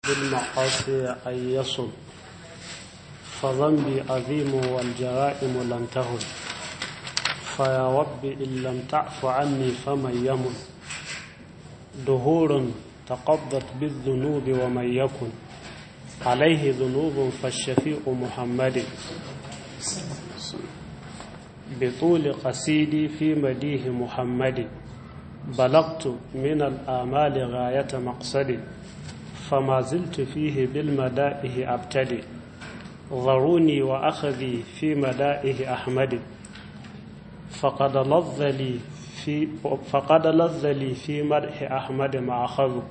بالمعاصي أن يصل فذنبي عظيم والجرائم لم تهن فيا رب إن لم تعف عني فمن يمن دهور تقضت بالذنوب ومن يكن عليه ذنوب فالشفيع محمد بطول قصيدي في مديه محمد بلغت من الآمال غاية مقصدي فما زلت فيه بالمدائه أبتدي ضروني وأخذي في مدائه أحمد فقد لذ لي في فقد لذ لي في مدح أحمد ما أخذ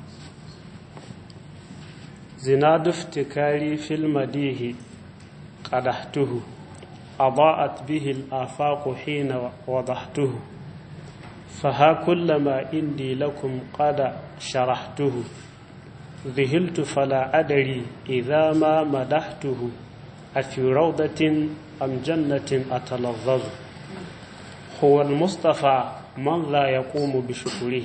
زناد افتكاري في المديه قدحته أضاءت به الآفاق حين وضحته فها كل ما عندي لكم قد شرحته ذهلت فلا أدري إذا ما مدحته أفي روضة أم جنة أتلظظ هو المصطفى من لا يقوم بشكره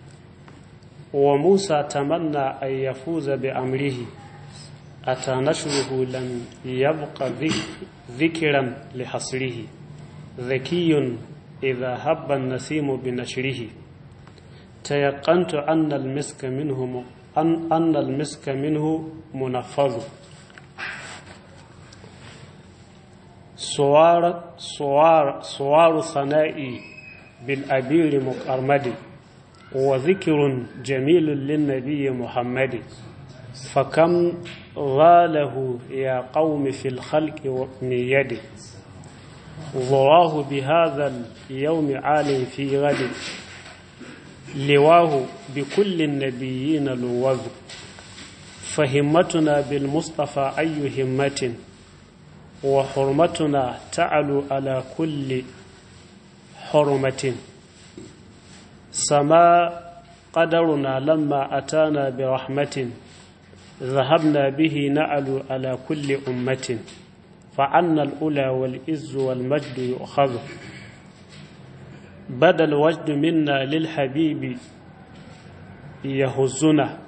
وموسى تمنى أن يفوز بأمره أتى نشره لم يبق ذكرا لحصره ذكي إذا هب النسيم بنشره تيقنت أن المسك منه أن, أن المسك منه منفذ صوار صوار صوار ثنائي بالأبير مقرمد وذكر جميل للنبي محمد فكم غاله يا قوم في الخلق من يده ضراه بهذا اليوم عال في غد لواه بكل النبيين لوذ فهمتنا بالمصطفى أي همة وحرمتنا تعلو على كل حرمة سما قدرنا لما أتانا برحمة ذهبنا به نعلو على كل أمة فعنا الأولى والإز والمجد يؤخذ بدا الوجد منا للحبيب يهزنا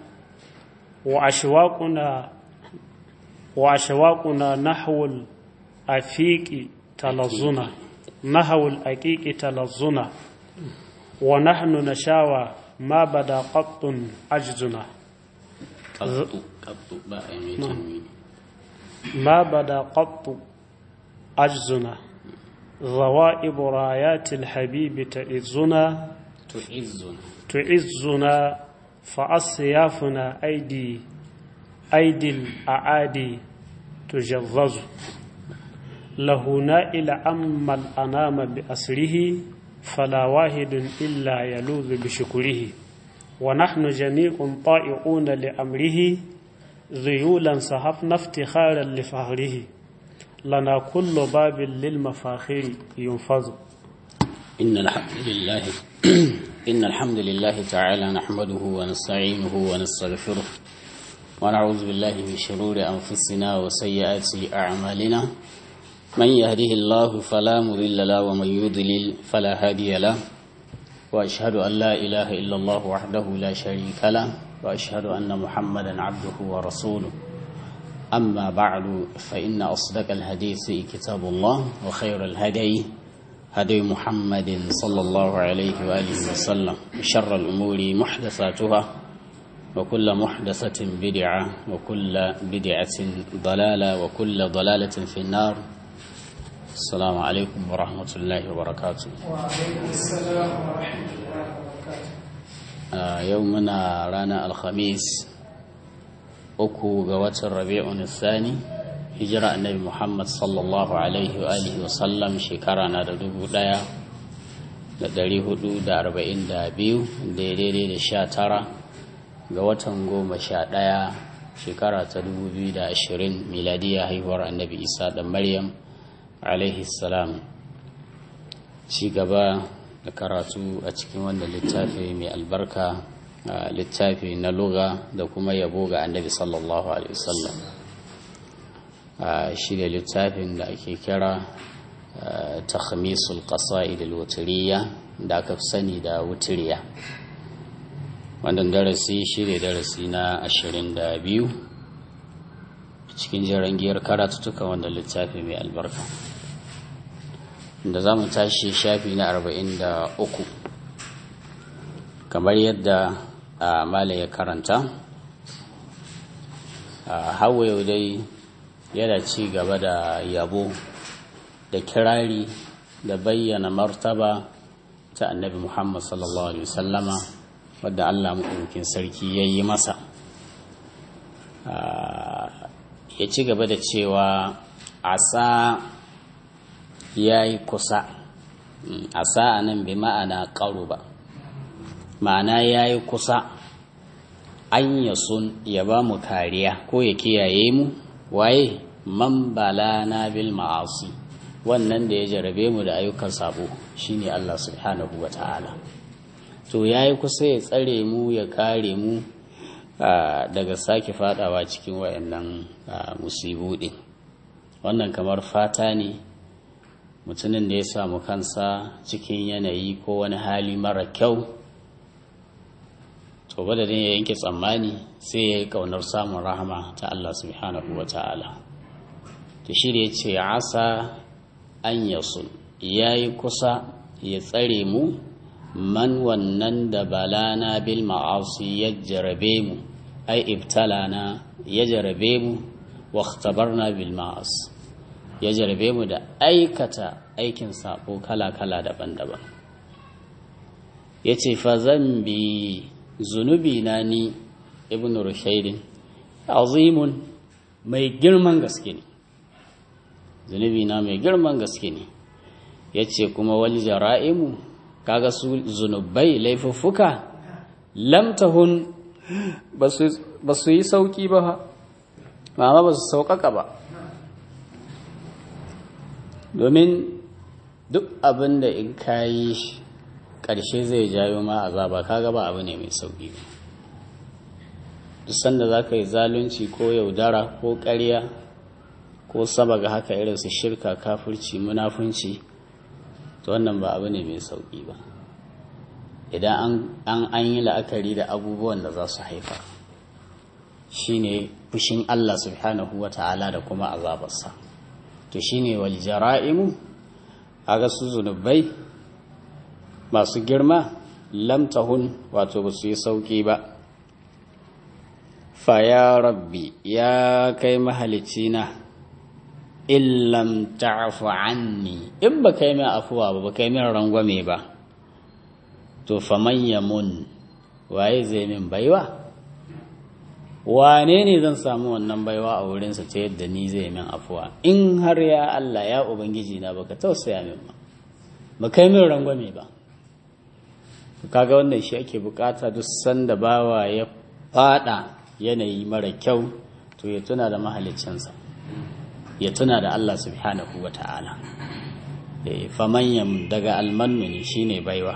وأشواقنا وأشواقنا نحو الأفيق تلظنا نحو الأكيك تلظنا ونحن نشاوى ما بدا قط عجزنا قط قط بقى يعني تنوين ما بدا قط عجزنا ضوائب رايات الحبيب تعزنا تعزنا تعزنا فأصيافنا أيدي أيدي الأعادي تجظظ له نائل أما الأنام بأسره فلا واحد إلا يلوذ بشكره ونحن جميع طائعون لأمره ذيولا صحفنا افتخارا لفهره لنا كل باب للمفاخر ينفذ إن الحمد لله إن الحمد لله تعالى نحمده ونستعينه ونستغفره ونعوذ بالله من شرور أنفسنا وسيئات أعمالنا من يهده الله فلا مضل له ومن يضلل فلا هادي له وأشهد أن لا إله إلا الله وحده لا شريك له وأشهد أن محمدا عبده ورسوله أما بعد فإن أصدق الحديث كتاب الله وخير الهدي هدي محمد صلى الله عليه وآله وسلم شر الأمور محدثاتها وكل محدثة بدعة وكل بدعة ضلالة وكل ضلالة في النار السلام عليكم ورحمة الله وبركاته وعليكم السلام ورحمة الله وبركاته آه يومنا رانا الخميس أكو قوات الربيع الثاني hijira annabi muhammad sallallahu alaihi wa alihi wasallam shekara na da dubu daya da dari hudu da arba'in da biyu daidai da sha tara ga watan goma sha daya shekara ta dubu biyu da ashirin miladiya haihuwar annabi isa da maryam alaihi salam ci gaba da karatu a cikin wannan littafi mai albarka littafi na luga da kuma yabo ga annabi sallallahu alaihi wasallam shi da littafin da ake kira takhmisul qasa'id al-wutriya da aka fi sani da wutiriya wannan darasi shi ne darasi na ashirin da biyu cikin giyar karatuttuka wanda littafi mai albarka da za mu tashi shafi na arba'in da uku kamar yadda mala ya karanta hawa yau dai yana ci gaba da yabo da kirari da bayyana martaba ta annabi muhammad sallallahu alaihi wasallama wadda allah maɗaukin sarki ya yi masa ya ci gaba da cewa asa ya yi kusa asa a nan bi ma'ana ƙaru ba ma'ana ya yi kusa an ya sun ya ba mu kariya ko ya kiyaye mu waye man na bil ma'asi wannan da ya jarabe mu da ayyukan sabo shine Allah subhanahu wa ta'ala to ya yi kusa ya tsare mu ya kare mu daga sake fadawa cikin wayannan musibu din wannan kamar fata ne mutumin da ya samu kansa cikin yanayi ko wani hali mara kyau to badadin ya yanke tsammani sai ya yi kaunar samun rahama ta Allah subhanahu wa ta'ala to shi da ya ce asa an yasun ya yi kusa ya tsare mu man wannan da balana bil ma'asi ya jarabe mu ai ibtalana ya jarabe mu wa ikhtabarna bil ma'as ya jarabe mu da aikata aikin sabo kala-kala daban-daban yace fa zambi zunubi na ni ibn rushaydin azimun mai girman gaske ne zunubi na mai girman gaske ne yace kuma wal jara'imu kaga su zunubai laifuffuka lam tahun ba su yi sauki ba mama ba su sauƙaƙa ba domin duk abin da in kayi ƙarshe zai jayo ma azaba kaga ba abu ne mai sauƙi ba duk sanda za ka yi zalunci ko yaudara ko ƙarya ko sabaga haka irin su shirka kafirci munafunci to wannan ba abu ne mai sauƙi ba idan an an yi la'akari da abubuwan da za su haifa shine fushin Allah subhanahu wa ta'ala da kuma azabarsa to shine wal jara'imu aga su zunubai masu girma lam tahun wato ba su yi sauƙi ba fa ya rabbi ya kai mahalicina illam ta'fu anni in ba kai mai afuwa ba ba kai mai rangwame ba to faman yamun waye zai min baiwa wane ne zan samu wannan baiwa a wurinsa ta yadda ni zai min afuwa in har ya Allah ya ubangiji na baka tausaya min ba ba kai min rangwame ba kaga wannan shi ake bukata duk sanda bawa ya fada yanayi mara kyau to ya tuna da mahaliccinsa ya tuna da Allah subhanahu wa ta'ala famanyam daga almannu ne shine baiwa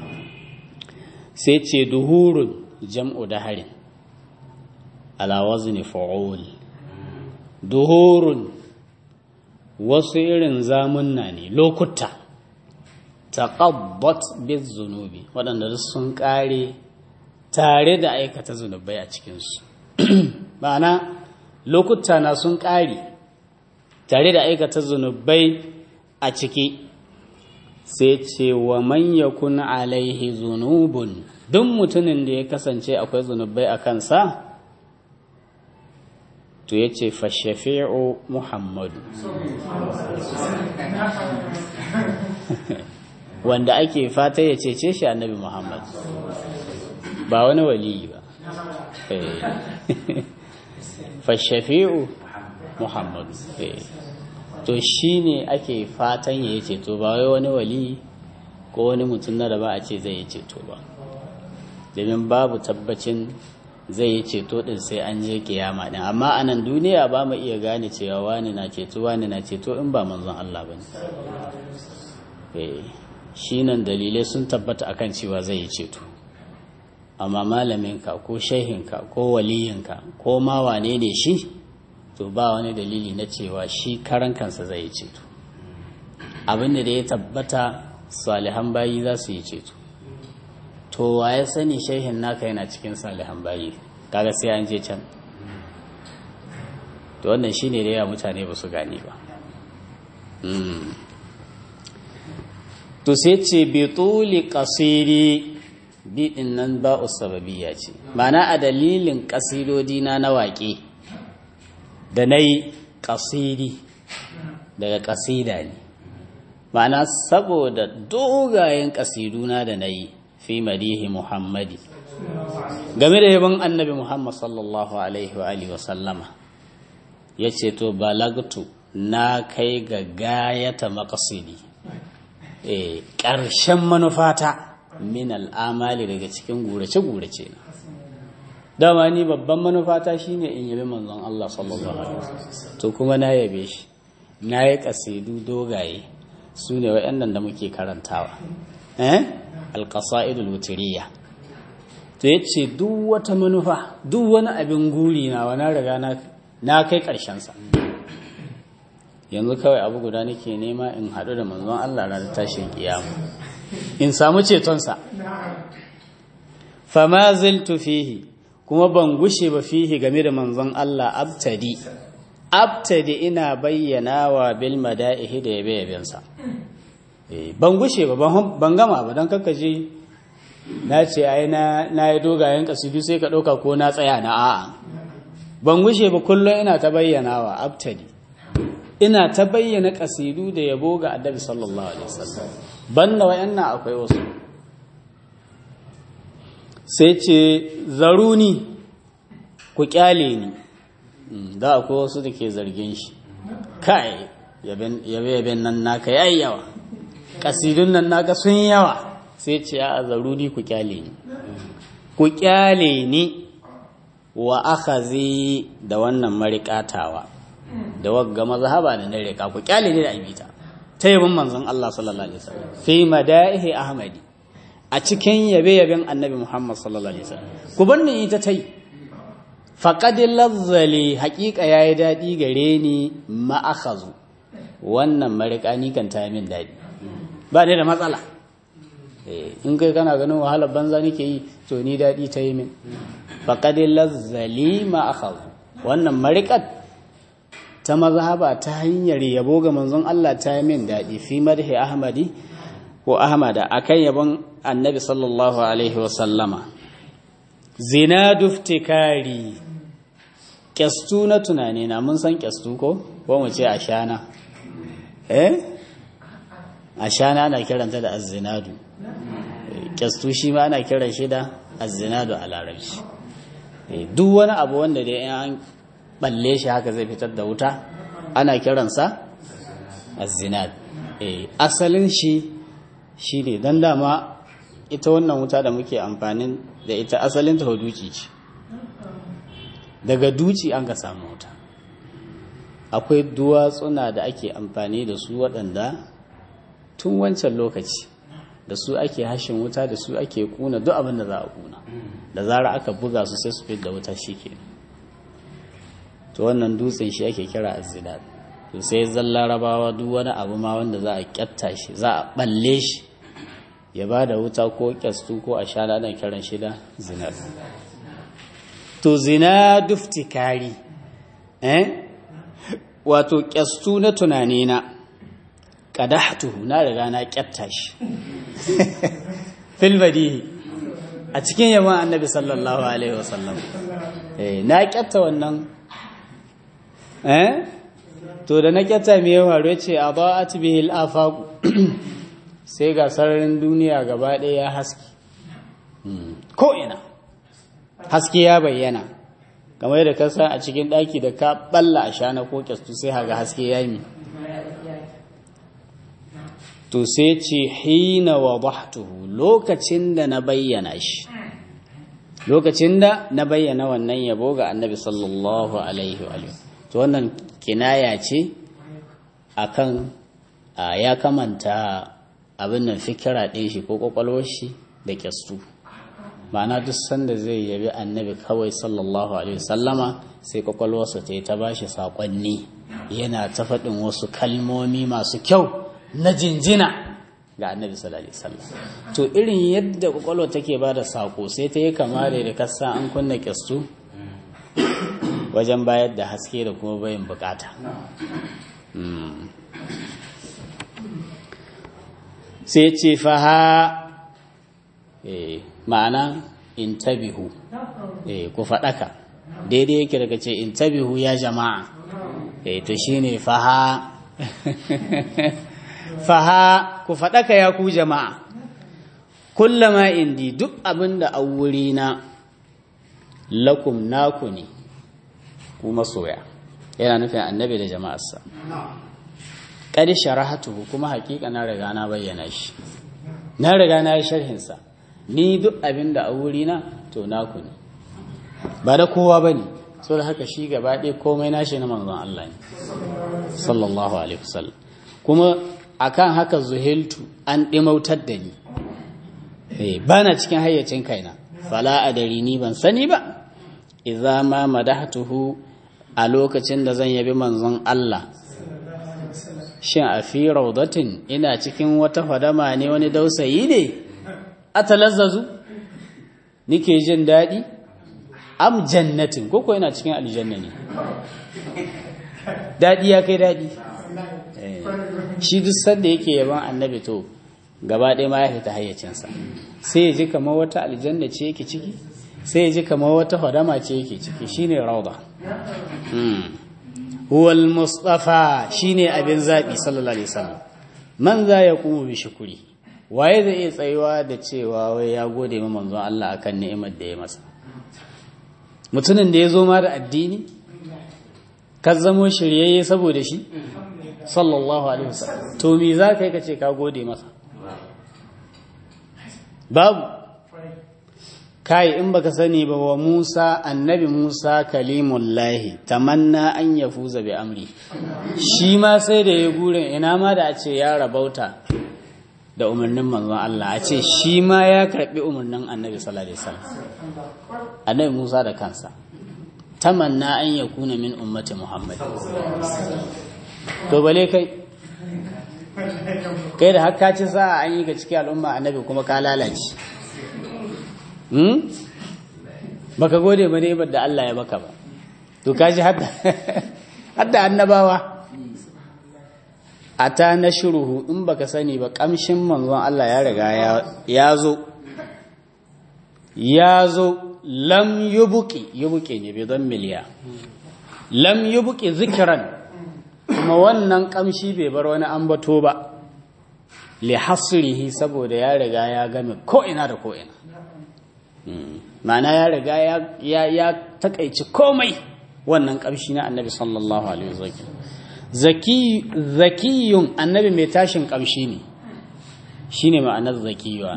sai ce duhurun jam'u daharin ala wazni fa'ul duhurun wasu irin zamunna ne lokuta taqabbat biz zunubi waɗanda sun ƙare tare da aikata zunubai a cikinsu ma'ana lokuta na sun ƙare tare da aikata zunubai a ciki sai ce wa man yakun alaihi zunubun duk mutumin da ya kasance akwai zunubai a kansa to ya ce fashafi'u muhammadu wanda ake fata ya cece shi annabi muhammad ba wani waliyi ba fashafi'u muhammadu to shi ne ake fatan ya yi ceto ba wai wani wali ko wani mutum na da ba a ce zai yi ceto ba domin babu tabbacin zai yi ceto din sai an je kiyama din amma a nan duniya ba mu iya gane cewa wani na ceto wani na ceto in ba manzon Allah ba ne shi nan dalilai sun tabbata akan cewa zai yi ceto amma malaminka ko shehinka ko waliyinka ko ma wane ne shi to ba wani dalili na cewa shi karan kansa zai yi ceto abin da ya tabbata salihan bayi za su yi ceto to to wa ya sani shehin naka yana cikin salihan bayi kaga sai an je can to wannan shine da yawa mutane ba su gane ba to sai ce bituli kasiri biɗin nan ba sababiyya ce mana a dalilin kasidodi na na waƙe da na yi kasiri daga kasida ne ma'ana saboda dogayen kasiduna da na yi fi madihi muhammadi game da yabon annabi muhammad sallallahu alaihi wa alihi wasallama ya ce to balagtu na kai ga gayata makasidi ƙarshen manufata min al'amali daga cikin gurace-gurace na dama ni babban manufata shine in yabi manzon Allah sallallahu alaihi wasallam to kuma na yabe shi na yi kasidu dogaye su ne waɗannan da muke karantawa eh alqasaidul wutiriya to yace duk wata manufa duk wani abin guri na wani riga na na kai ƙarshen sa yanzu kawai abu guda nake nema in haɗu da manzon Allah ranar tashin kiyama in samu cetonsa fama ziltu fihi kuma ban gushe ba fihi game da manzon Allah abtadi abtadi ina bayyana wa bil mada'ihi da yabe yabensa ban gushe ba ban gama ba don kakkaje na ce ai na yi dogayen kasidu sai ka ɗauka ko na tsaya na a'a ban gushe ba kullum ina ta bayyana wa abtadi ina ta bayyana kasidu da yabo ga annabi sallallahu alaihi wasallam banda wayannan akwai wasu sai ce zaruni ku kyale ni da akwai wasu da ke zargin shi kai yabe-yaben nan naka yayi yawa kasidun nan naka sun yawa sai ce a zaruni ku kyale ni ku kyale ni wa akhazi da wannan marikatawa da wagga mazhaba da na rika ku kyale ni da abita ta yabin manzon Allah sallallahu alaihi wasallam fi madaihi ahmadi a cikin yabe-yaben annabi Muhammad sallallahu Alaihi wasallam ku bar ni ita ta yi faƙadin lazzali haƙiƙa ya yi daɗi gare ni ma'akazu wannan mariƙa ni kan ta min daɗi ba ne da matsala in kai kana ganin wahalar banza nake yi to ni daɗi ta yi min faƙadin lazzali ma'akazu wannan mariƙar ta mazhaba ta hanyar yabo ga manzon Allah ta yi min daɗi fi madhi ahmadi ko ahmada akan yabon annabi sallallahu alaihi wasallama zina duftikari kyastu na tunani na mun san kyastu ko ko mu ce ashana eh ashana ana kiranta da azzinadu kyastu shi ma ana kiran shi da azzinadu a larabci duk wani abu wanda dai an balle shi haka zai fitar da wuta ana kiransa azzinad asalin shi shi ne don dama ita wannan wuta da muke amfani da ita asalin ta duci ce daga duci an ka samu wuta akwai duwatsuna da ake amfani da su waɗanda tun wancan lokaci da su ake hashin wuta da su ake kuna duk abin da za a kuna da zara aka buga su sai su fi da wuta shi ke to wannan dutsen shi ake kira azzidad to sai zalla rabawa duk wani abu ma wanda za a kyatta shi za a balle shi ya ba da wuta ko kyastu ko a sha ladan kiran shi da zinar to zina duftikari eh wato kyastu na tunanina qadahtuhu na riga na kyatta shi fil badihi a cikin yaman annabi sallallahu alaihi wasallam eh na kyatta wannan eh to da na kyatta me ya faru yace adaat bihi al-afaq sai ga sararin duniya gaba ɗaya ya haske ko ina haske ya bayyana kamar da kasa a cikin ɗaki da ka balla a shana ko kyastu sai haga haske ya yi to sai ce hina wadahtuhu lokacin da na bayyana shi lokacin da na bayyana wannan yabo ga annabi sallallahu alaihi wa to wannan kinaya ce akan ya kamanta abin nan fikira ɗin shi ko ƙwaƙwalwar shi da kyastu ma'ana duk sanda zai yabi annabi kawai sallallahu alaihi wasallama sai ƙwaƙwalwarsa ta yi ta bashi saƙonni yana ta faɗin wasu kalmomi masu kyau na jinjina ga annabi sallallahu alaihi wasallam to irin yadda kwakwalwa take ba da sako sai ta yi kama da da kasa an kunna kyastu wajen bayar da haske da kuma bayan bukata sai ce faha ma'ana intabihu ku faɗaka daidai yake daga ce intabihu ya jama'a to shine faha faha ku faɗaka ya ku jama'a kullama indi duk abin da a wurina lakum naku ne ku masoya yana nufin annabi da jama'arsa ƙari sharahatuhu kuma haƙiƙa na riga na bayyana shi na riga na yi sharhinsa ni duk abin da a wurina to naku ne ba da kowa ba ne so da haka shi gaba ɗaya komai nashi na manzon Allah ne sallallahu alaihi wasallam kuma akan haka zuhiltu an ɗimautar da ni ba na cikin hayyacin kaina fala a dari ni ban sani ba idza ma madahtuhu a lokacin da zan yabi manzon Allah shin a fi raudatin ina cikin wata fadama ne wani dausayi ne atalazzazu nike jin daɗi am jannatin koko yana cikin aljanna ne daɗi ya kai daɗi shi duk sanda yake yaban annabi to gaba ɗaya ma ya fita hayyacinsa sai ya ji kamar wata aljanna ce yake ciki sai ya ji kamar wata fadama ce yake ciki shine rauda huwal mustafa shine abin zaɓi sallallahu alaihi wasallam man za ya kuma bi shukuri waye zai iya tsayuwa da cewa wai ya gode ma manzon Allah akan ni'imar da ya masa mutumin da ya zo ma da addini ka zamo shiryayye saboda shi sallallahu alaihi wasallam to me za ka yi ka ce ka gode masa babu kai in baka sani ba wa Musa annabi Musa kalimullahi tamanna an yafuza bi amri shi ma sai da ya gurin ina ma da a ce ya rabauta da umarnin manzon Allah a ce shi ma ya karbi umarnin annabi sallallahu alaihi wasallam annabi Musa da kansa tamanna an yakuna min ummati Muhammad to bale kai kai da hakka ci sa an yi ga cikin al'umma annabi kuma ka lalace baka gode ba ne da Allah ya baka ba to kaji hadda annabawa a ta na shuruhu in baka sani ba kamshin manzon Allah ya riga ya zo ya zo lam yubuki yubuki ne bai don miliya lam yubuki zikiran kuma wannan kamshi bai bar wani ambato ba li hasrihi saboda ya riga ya game ko'ina da ko'ina ma'ana ya riga ya takaici komai wannan kamshi na annabi sallallahu alaihi wasallam zakiyun annabi mai tashin kamshi ne shine ma'anar zakiyuwa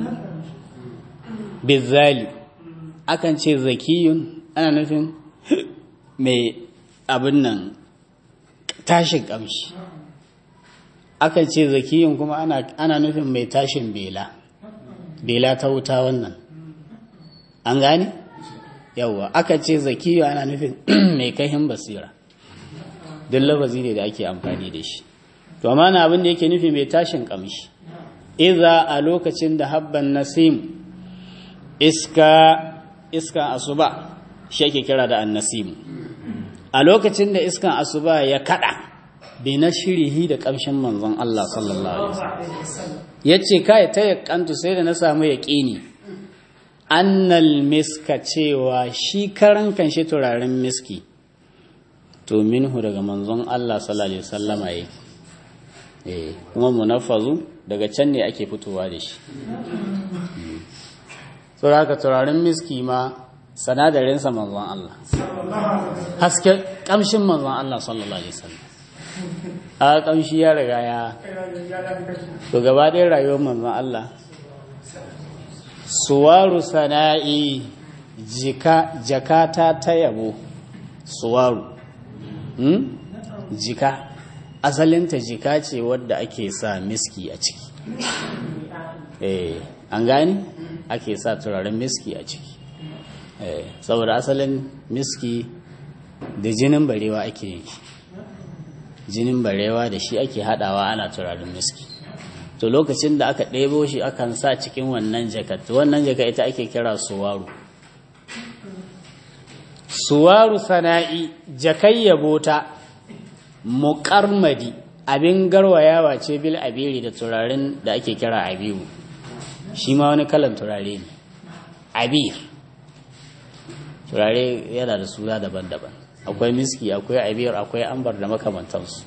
bizali akan ce zakiyun ana nufin mai abin nan tashin kamshi akan ce zakiyun kuma ana nufin mai tashin bela bela ta wuta wannan an gane yawwa aka ce zakiyu ana nufin mai kahin basira duk lafazi ne da ake amfani da shi to amma na abin da yake nufi mai tashin kamshi iza a lokacin da habban nasim iska iskan asuba shi ake kira da annasim a lokacin da iskan asuba ya kada bai na shirihi da kamshin manzon Allah sallallahu alaihi wasallam yace kai ta yakantu sai da na samu yaqini annal miska cewa shi karan kanshi turaren miski to minhu daga manzon Allah sallallahu alaihi wasallama yake eh kuma munaffazu daga can ne ake fitowa da shi saboda haka turaren miski ma sanadarin sa manzon Allah haske kamshin manzon Allah sallallahu alaihi wasallam a kamshi ya riga ya to gaba ɗaya rayuwar manzon Allah suwaru sana'i jika jakata ta yabo suwaru hmm? jika asalinta jika ce wadda ake sa miski a ciki eh an gani ake sa turaren miski a ciki eh saboda asalin miski da jinin barewa ake yin jinin barewa da shi ake hadawa ana turaren miski to lokacin da aka ɗebo shi akan sa cikin wannan jakat wannan jaka ita ake kira suwaru suwaru sana'i jakai yabota muƙarmadi abin garwayawa ce bil abiri da turaren da ake kira abiru shi ma wani kalan turare ne abir turare yana da suna daban-daban akwai miski akwai abir akwai ambar da makamantansu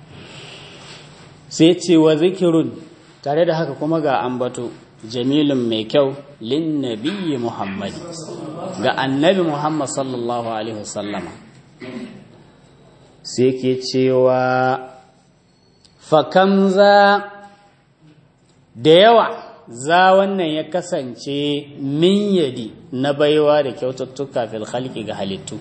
sai ce wa zikirun tare da haka kuma ga ambato jamilun mai kyau lin nabiyyi muhammadi ga annabi muhammad sallallahu alaihi wasallama sai ke cewa fakam za da yawa za wannan ya kasance min yadi na baiwa da kyaututtuka fil khalqi ga halittu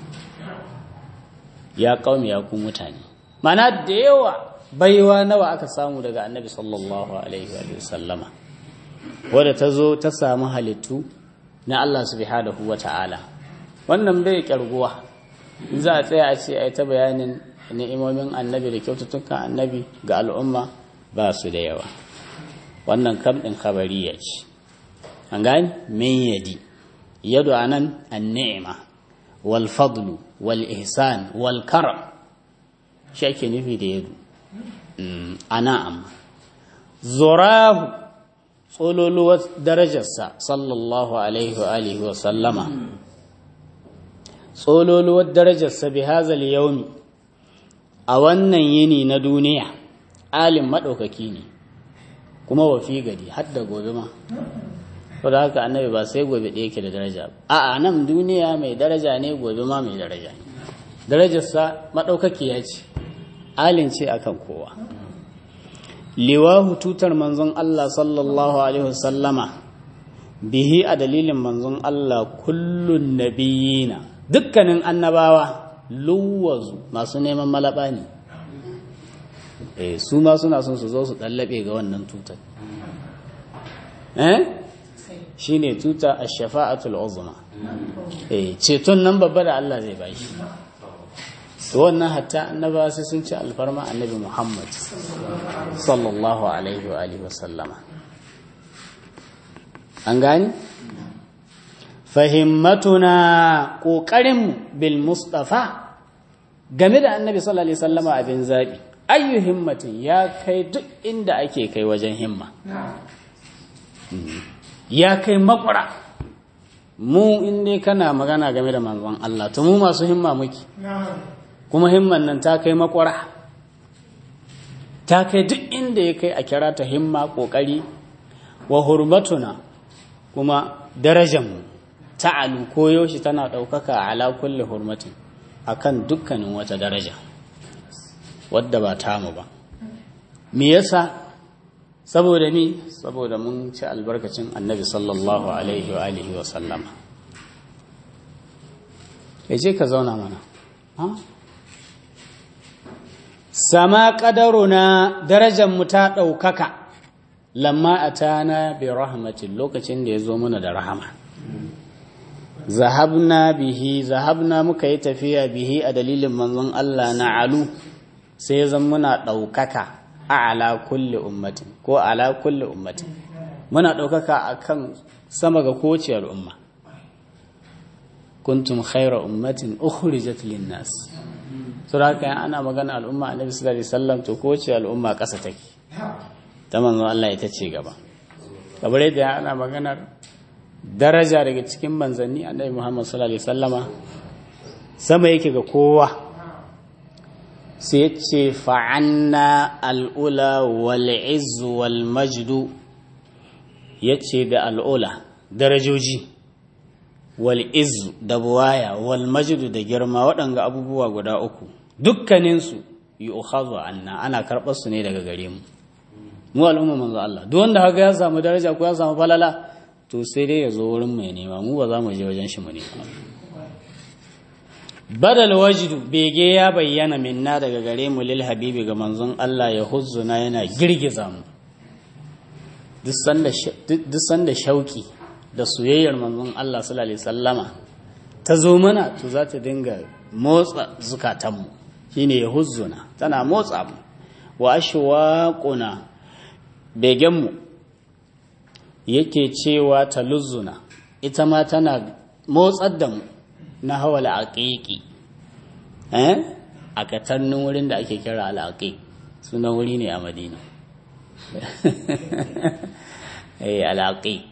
ya kaumi ya ku mutane mana da yawa baiwa nawa aka samu daga annabi sallallahu alaihi wa sallama wadda ta zo ta samu halittu na Allah subhanahu wa ta'ala wannan bai kyarguwa in za a tsaya a ce a yi ta bayanin ni'imomin annabi da kyaututtukan annabi ga al'umma ba su da yawa wannan kam ɗin khabariya ce an gani min yadi yadu anan an-ni'ma wal fadlu wal ihsan wal karam shi ake nufi da yadu ana amma zurahu tsololuwar darajarsa sallallahu alaihi wa alihi wa sallama tsololuwar darajarsa bi hazal yaumi a wannan yini na duniya alim maɗaukaki ne kuma wafi gari har da gobe ma da haka annabi ba sai gobe ɗaya yake da daraja a a nan duniya mai daraja ne gobe ma mai daraja ne darajarsa maɗaukaki ya ce alin ce akan kowa liwahu tutar manzon Allah sallallahu alaihi wasallama bihi a dalilin manzon Allah kullun nabiyina dukkanin annabawa luwazu masu neman malaba ne eh su ma suna son su zo su dallabe ga wannan tutar eh shine tuta ash-shafa'atul uzma eh ceton nan babba da Allah zai bashi to wannan hatta annabawa sai sun ci alfarma annabi Muhammad sallallahu alaihi wa alihi wasallama an gani fahimmatuna ƙoƙarinmu bil mustafa game da annabi sallallahu alaihi wasallama abin zaɓi ayyu himmatin ya kai duk inda ake kai wajen himma ya kai makwara mu inda kana magana game da manzon Allah to mu masu himma muke kuma himman nan ta kai makwara ta kai duk inda ya kai a kira ta himma ƙoƙari wa hurmatuna kuma darajanmu ta'alu koyaushe tana ɗaukaka ala kulle hurmatin akan dukkanin wata daraja wadda ba tamu ba me yasa saboda ni saboda mun ci albarkacin annabi sallallahu alaihi wa alihi wa sallama ce ka zauna mana sama ƙadaruna darajanmu ta ɗaukaka lamma a tana bi rahmatin lokacin da ya zo mana da rahama zahabna bihi zahabna muka yi tafiya bihi a dalilin manzon Allah na alu sai zan muna ɗaukaka a ala kulli ummatin ko ala kulli ummatin muna ɗaukaka a kan sama ga kowace al'umma kuntum khaira ummatin ukhrijat lin-nas sura haka ana magana al'umma annabi sallallahu alaihi wasallam to kowace al'umma ƙasa take ta manzon Allah ita ce gaba kamar yadda ana maganar daraja daga cikin manzanni annabi Muhammad sallallahu alaihi wasallama sama yake ga kowa sai ce fa'anna al'ula wal izzu wal majdu yace da al'ula darajoji wal izzu da buwaya wal majdu da girma waɗanga abubuwa guda uku dukkaninsu yi ukhazu anna ana karɓar su ne daga gare mu mu al'umma manzo Allah duk wanda haka ya samu daraja ko ya samu falala to sai dai ya zo wurin mai nema mu ba za mu je wajen shi mu nema badal wajidu bege ya bayyana minna daga gare mu lil habibi ga manzon Allah ya huzzuna yana girgiza mu duk sanda shauki da soyayyar manzon Allah sallallahu alaihi wasallama ta zo mana to za ta dinga motsa zukatanmu shine ya huzzuna tana motsa mu wa ashwaquna begenmu yake cewa taluzzuna ita ma tana motsar da mu na hawa al'aƙiƙi a katannin wurin da ake kira al'aƙiƙ sunan wuri ne a madina al'aƙiƙ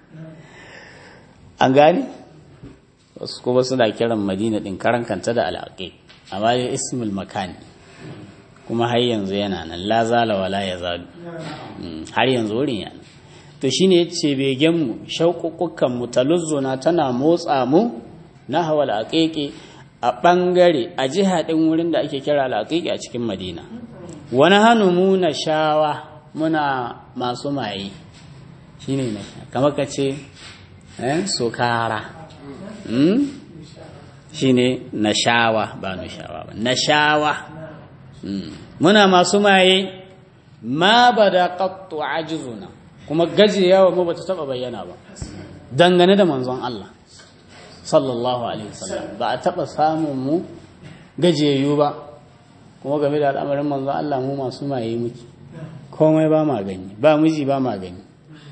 an gani wasu kuma suna kiran madina ɗin karan kanta da al'aƙiƙ amma dai ismul makani kuma har yanzu yana nan la zala wala ya zalu har yanzu wurin yana to shine yace begen mu shauƙuƙukan mu taluzzuna tana motsa mu na hawal aqiqi a bangare a jiha din wurin da ake kira al-aqiqi a cikin Madina wani hannu mu na shawa muna masu maye shine ne kamar ka ce eh sokara hmm? shine na shawa ba na shawa ba na shawa muna masu maye ma ba da ƙattu ajizuna kuma gajiyawa mu ba ta taɓa bayyana ba dangane da manzon Allah sallallahu alaihi wasallam ba a taɓa samun mu gajiyayyu ba kuma game da al'amarin manzon Allah mu masu maye muke komai ba ma gani ba miji ba ma gani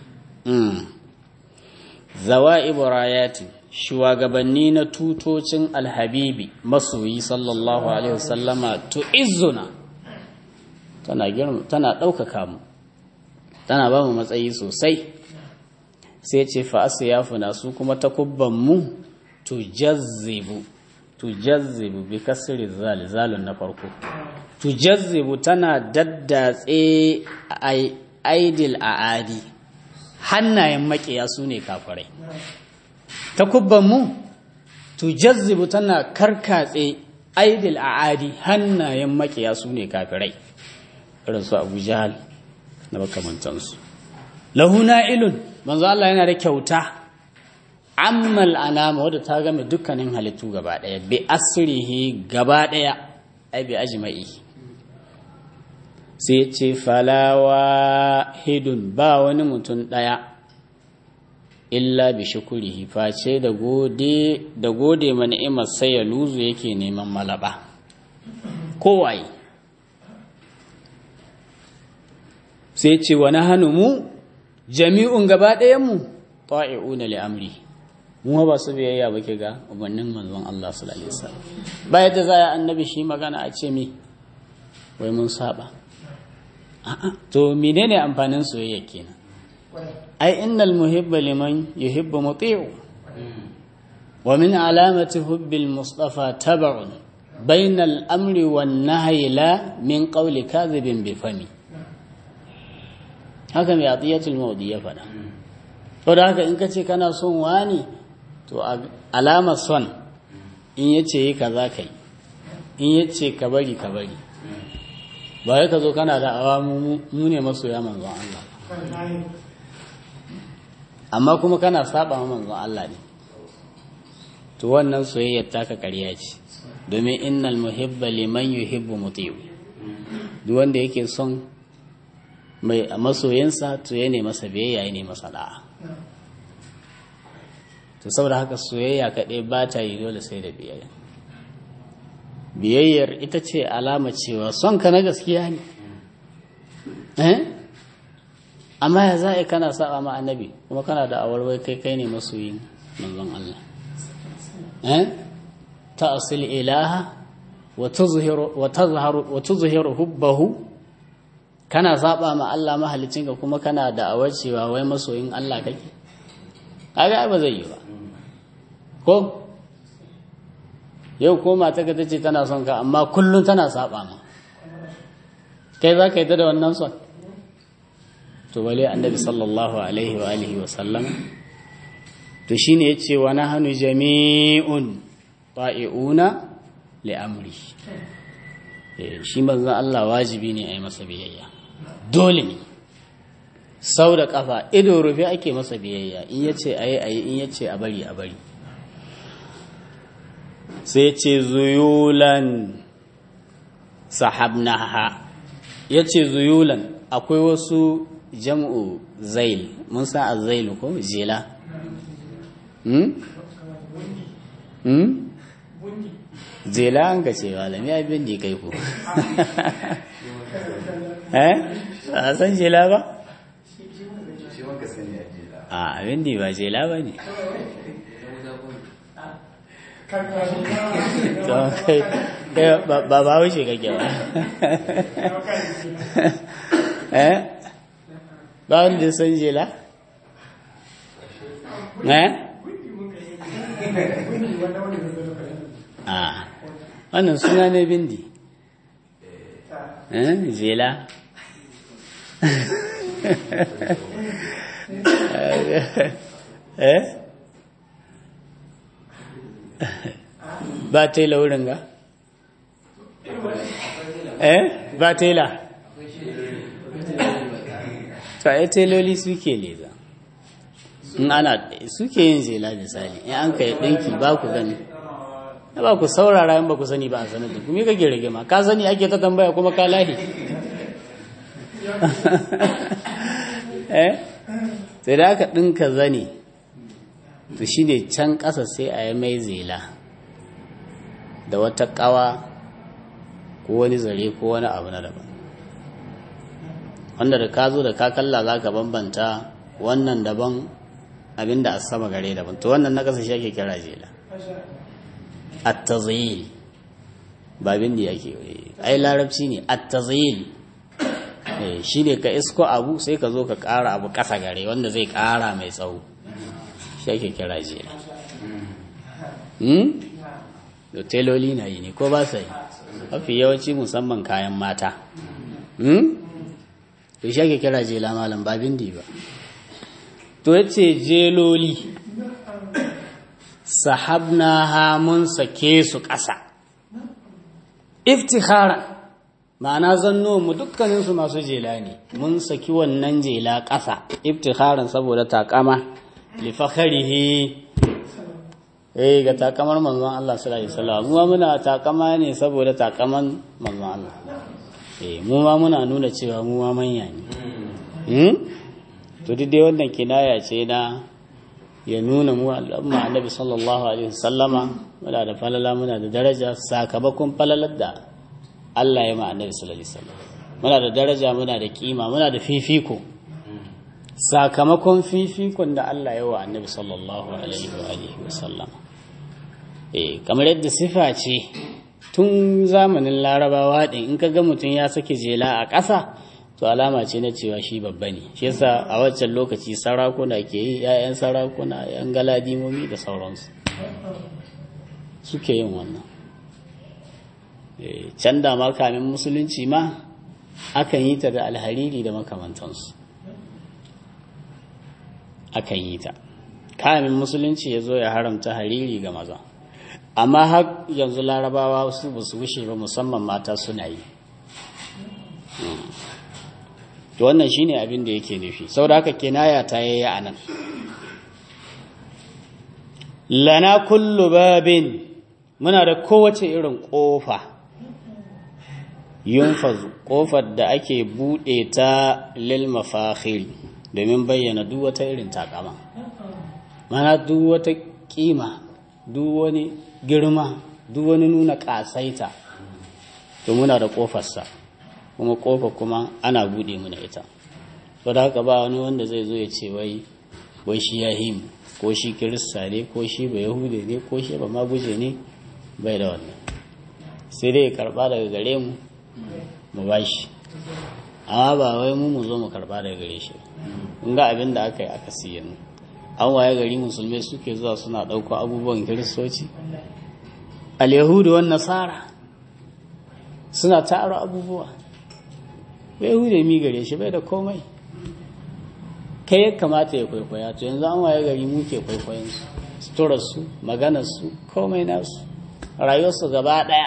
zawa ibrayati shugabanni na tutocin alhabibi masoyi sallallahu alaihi wasallama to izzuna tana girma tana ɗaukaka mu tana ba mu matsayi sosai sai ce fa asyafuna su kuma takubban mu to jazzibu to jazzibu bi kasri zal zalun na farko to jazzibu tana daddatse aidil aadi hannayen makiya su ne kafirai takubbanmu tujazzibu tana karkatse aidil a'adi hannayen makiya su ne kafirai irin su abu jahal na makamantansu lahu na'ilun manzo Allah yana da kyauta ammal anama wadda ta game dukkanin halittu gaba daya bi asrihi gaba daya ai bi ajma'i sai ce falawa hidun ba wani mutum daya illa bi shukurihi face da gode da gode ma ni'imar sai ya luzu yake neman malaba kowaye sai ce wani hannu mu jami'un gaba ɗayanmu ta'i'una li amri mu ba su biyayya ba ke ga ubannin manzon Allah sallallahu alaihi wasallam ba yadda za a annabi shi magana a ce mi wai mun saba a'a to menene amfanin soyayya kenan ai innal muhibba liman yuhibbu muti'u wa min alamati hubbil mustafa tab'un bainal amri wan nahyi la min qawli kadhibin bi fami haka mai atiyatul mawdi ya faɗa to da haka in ka ce kana son wani to alamar son in yace yi kaza kai in yace ka bari ka bari ba ya ka zo kana da awamu mu ne masoya manzon Allah amma kuma kana saba wa manzon Allah ne to wannan soyayyar taka ƙarya ce domin innal muhibba liman yuhibbu muti'u duk wanda yake son mai masoyinsa to ya ne masa biyayya ya ne masa da'a to saboda haka soyayya kaɗai ba ta yi dole sai da biyayya biyayyar ita ce alama cewa son ka na gaskiya ne eh amma ya za a kana saba ma annabi kuma kana da awarwai kai kai ne masoyin manzon Allah eh ta asil ilaha wa tuzhiru wa tazharu wa tuzhiru hubbahu kana saba ma Allah mahalicin ka kuma kana da awar cewa wai masoyin Allah kake kaga ba zai yi ba ko yau ko mata ka tace tana son ka amma kullun tana saba ma kai za ka yi da wannan son to wale annabi sallallahu alaihi wa alihi wa sallam to shine yace wa nahnu jami'un ta'iuna li amri shi manzon Allah wajibi ne a yi masa biyayya dole ne sau da kafa ido rufe ake masa biyayya in yace ayi ayi in yace a bari a bari sai ce zuyulan sahabnaha yace zuyulan akwai wasu jam'u zail mun sa azailu ko jela hmm hmm jela an gace malami ya bin di kai ko eh a san jela ba a bindi ba jela ba ne ba ba wuce kake ba eh ba wanda san jela eh a wannan suna ne bindi eh jela eh ba tela wurin ga eh ba tela to ai teloli suke leza in ana suke yin zela misali in an kai dinki ba ku gani na ba ku saurara in ba ku sani ba a sanar da ku me kake rage ma ka sani ake ta tambaya kuma ka lahi eh sai da aka dinka zani to shine can ƙasa sai a yi mai zela da wata ƙawa ko wani zare ko wani abu na daban wanda da ka zo da ka kalla za ka bambanta wannan daban abinda a sama gare daban to wannan na ƙasa shi ake kira zela at-tazil ba bin da yake ai larabci ne at-tazil shi ne ka isko abu sai ka zo ka ƙara abu ƙasa gare wanda zai ƙara mai tsawo shi ake kira zela da teloli na yi ne ko ba sa yi mafi yawanci musamman kayan mata to shi ake kira jela malam ba bindi ba to yace jeloli sahabna ha mun sake su ƙasa iftihara ma'ana zanno mu dukkaninsu masu jela ne mun saki wannan jela ƙasa iftiharan saboda takama lifakharihi eh ga takamar manzon Allah sallallahu alaihi wasallam mu muna takama ne saboda takaman manzon Allah eh mu ma muna nuna cewa mu ma manya ne hmm to duk dai wannan kinaya ce na ya nuna mu al'umma annabi sallallahu alaihi wasallama muna da falala muna da daraja sakamakon falalar da Allah ya ma annabi sallallahu alaihi wasallam muna da daraja muna da kima muna da fifiko sakamakon fifikon da Allah ya wa annabi sallallahu alaihi wa alihi wasallama eh kamar yadda sifa ce tun zamanin larabawa din in ka ga mutum ya sake jela a ƙasa to alama ce na cewa shi babba ne shi yasa a waccan lokaci sarakuna ke yi ƴaƴan sarakuna ƴan galadimomi da sauransu suke yin wannan can da ma kamin musulunci ma akan yi ta da alhariri da makamantansu akan yi ta kamin musulunci ya zo ya haramta hariri ga maza amma har yanzu larabawa su ba su wuce ba musamman mata suna yi to wannan shine abin da yake nufi saboda haka kinaya ta yayi anan lana kullu babin muna da kowace irin kofa yunfazu kofar da ake bude ta lil mafakhiri domin bayyana duk wata irin takama mana duk wata kima duk wani girma duk wani nuna kasaita to muna da kofarsa kuma kofa kuma ana bude muna ita to da haka ba wani wanda zai zo ya ce wai wai shi yahim ko shi kirista ne ko shi ba yahude ne ko shi ba maguje ne bai da wannan sai dai ya karba daga gare mu mu bashi amma ba wai mu mu zo mu karba daga gare shi in ga abin da aka yi aka siya mu an waye gari musulmai suke zuwa suna ɗauko abubuwan kiristoci al-yahudu wan nasara suna tara abubuwa bai yahudu mi gare shi bai da komai kai ya kamata ya kwaikwaya to yanzu an waye gari mu ke kwaikwayon su suturarsu maganarsu komai nasu rayuwarsu gaba ɗaya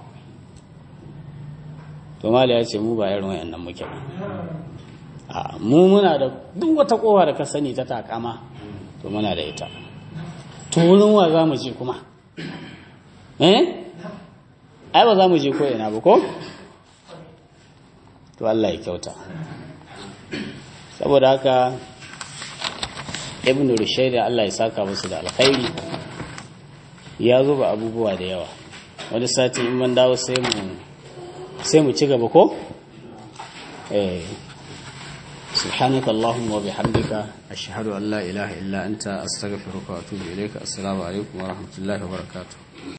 to mala ya ce mu ba irin wayannan muke ba a mu muna da duk wata kowa da ka sani ta takama to muna da ita to wurin wa za mu je kuma eh ai ba za mu je ko ina ba ko to Allah ya kyauta saboda haka ibn rushayd Allah ya saka musu da alkhairi ya zuba abubuwa da yawa wani sati in man dawo sai mu sai mu ci gaba ko eh سبحانك اللهم وبحمدك أشهد أن لا إله إلا أنت أستغفرك وأتوب إليك السلام عليكم ورحمة الله وبركاته